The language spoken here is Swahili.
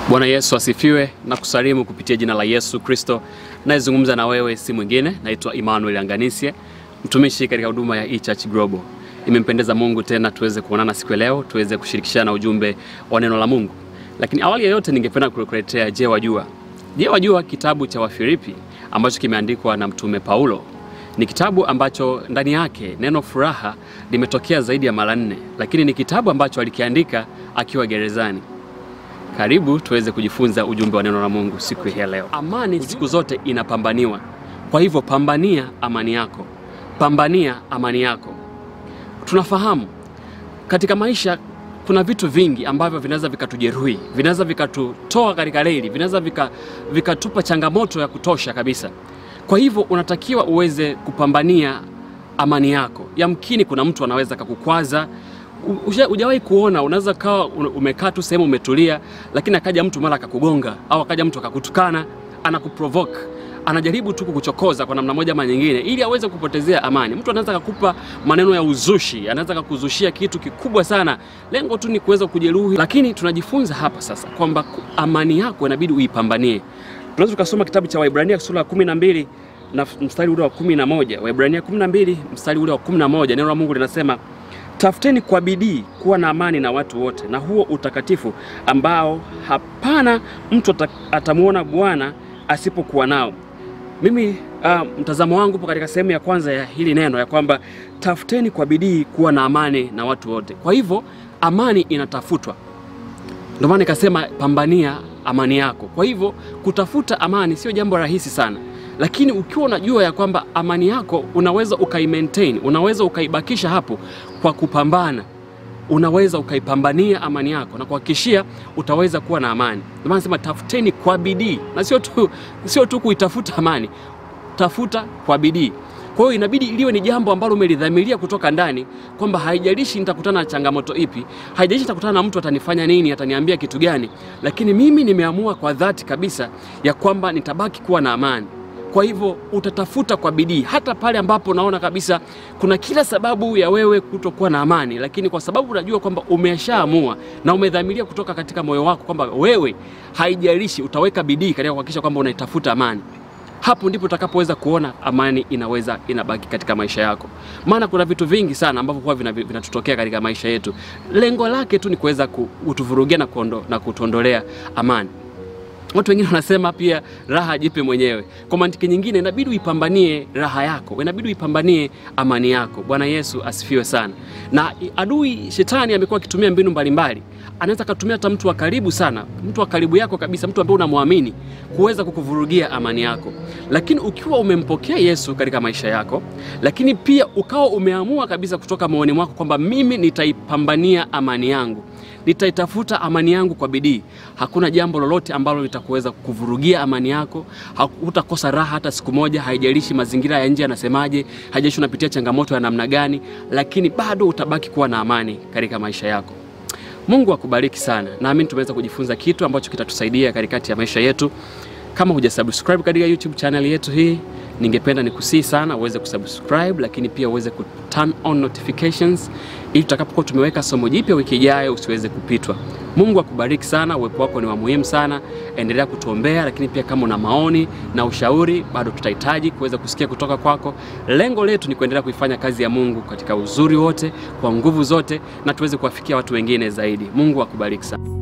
Bwana Yesu asifiwe na kusalimu kupitia jina la Yesu Kristo. Nayezungumza na wewe si mwingine, naitwa Emmanuel Anganisye, mtumishi katika huduma ya eChurch Global. Imempendeza Mungu tena tuweze kuonana siku ya leo, tuweze kushirikishana ujumbe wa neno la Mungu. Lakini awali ya yote, ningependa kukuletea Je, wajua? Je, wajua kitabu cha Wafilipi ambacho kimeandikwa na mtume Paulo. Ni kitabu ambacho ndani yake neno furaha limetokea zaidi ya mara nne, lakini ni kitabu ambacho alikiandika akiwa gerezani. Karibu tuweze kujifunza ujumbe wa neno la Mungu siku hii ya leo. Amani siku zote inapambaniwa, kwa hivyo pambania amani yako, pambania amani yako. Tunafahamu katika maisha kuna vitu vingi ambavyo vinaweza vikatujeruhi, vinaweza vikatutoa katika reli, vinaweza vika, vikatupa changamoto ya kutosha kabisa. Kwa hivyo unatakiwa uweze kupambania amani yako. Yamkini kuna mtu anaweza kakukwaza Hujawahi kuona, unaweza kawa umekaa tu sehemu umetulia, lakini akaja mtu mara akakugonga au akaja mtu akakutukana, anakuprovoke, anajaribu tu kukuchokoza kwa namna moja ama nyingine, ili aweze kupotezea amani. Mtu anaweza kukupa maneno ya uzushi, anaweza kukuzushia kitu kikubwa sana, lengo tu ni kuweza kujeruhi. Lakini tunajifunza hapa sasa kwamba amani yako inabidi uipambanie. Tunaweza tukasoma kitabu cha Waibrania sura ya kumi na mbili na mstari ule wa kumi na moja Waibrania kumi na mbili mstari ule wa kumi na moja neno la Mungu linasema Tafuteni kwa bidii kuwa na amani na watu wote na huo utakatifu ambao hapana mtu atamwona Bwana asipokuwa nao. Mimi uh, mtazamo wangu upo katika sehemu ya kwanza ya hili neno ya kwamba tafuteni kwa bidii kuwa na amani na watu wote. Kwa hivyo amani inatafutwa, ndio maana nikasema pambania amani yako. Kwa hivyo kutafuta amani sio jambo rahisi sana lakini ukiwa unajua ya kwamba amani yako unaweza ukaimaintain, unaweza ukaibakisha hapo kwa kupambana, unaweza ukaipambania amani yako na kuhakikishia utaweza kuwa na amani. Ndio maana nasema tafuteni kwa bidii, na sio tu, sio tu kuitafuta amani, tafuta kwa bidii. Kwa hiyo inabidi iliwe ni jambo ambalo umelidhamiria kutoka ndani kwamba haijalishi nitakutana na changamoto ipi, haijalishi nitakutana na mtu atanifanya nini, ataniambia kitu gani, lakini mimi nimeamua kwa dhati kabisa ya kwamba nitabaki kuwa na amani. Kwa hivyo utatafuta kwa bidii hata pale ambapo unaona kabisa kuna kila sababu ya wewe kutokuwa na amani, lakini kwa sababu unajua kwamba umeshaamua na umedhamiria kutoka katika moyo wako kwamba wewe, haijalishi, utaweka bidii katika kuhakikisha kwamba unaitafuta amani. Hapo ndipo utakapoweza kuona amani inaweza inabaki katika maisha yako, maana kuna vitu vingi sana ambavyo huwa vinatutokea vina katika maisha yetu, lengo lake tu ni kuweza kutuvurugia na, na kutuondolea amani. Watu wengine wanasema pia raha jipe mwenyewe. Kwa mantiki nyingine, inabidi uipambanie raha yako, inabidi uipambanie amani yako. Bwana Yesu asifiwe sana. Na adui shetani amekuwa akitumia mbinu mbalimbali, anaweza akatumia hata mtu wa karibu sana, mtu wa karibu yako kabisa, mtu ambaye unamwamini kuweza kukuvurugia amani yako. Lakini ukiwa umempokea Yesu katika maisha yako, lakini pia ukawa umeamua kabisa kutoka moyoni mwako kwamba mimi nitaipambania amani yangu nitaitafuta amani yangu kwa bidii. Hakuna jambo lolote ambalo litakuweza kuvurugia amani yako. Hutakosa raha hata siku moja, haijalishi mazingira ya nje yanasemaje, haijalishi unapitia changamoto ya namna gani, lakini bado utabaki kuwa na amani katika maisha yako. Mungu akubariki sana. Naamini tumeweza kujifunza kitu ambacho kitatusaidia katikati ya maisha yetu. Kama hujasubscribe katika YouTube channel yetu hii, ningependa nikusihi sana uweze kusubscribe, lakini pia uweze ku turn on notifications ili tutakapokuwa tumeweka somo jipya wiki ijayo usiweze kupitwa. Mungu akubariki sana, uwepo wako ni wa muhimu sana. Endelea kutuombea, lakini pia kama una maoni na ushauri, bado tutahitaji kuweza kusikia kutoka kwako. Lengo letu ni kuendelea kuifanya kazi ya Mungu katika uzuri wote, kwa nguvu zote, na tuweze kuwafikia watu wengine zaidi. Mungu akubariki sana.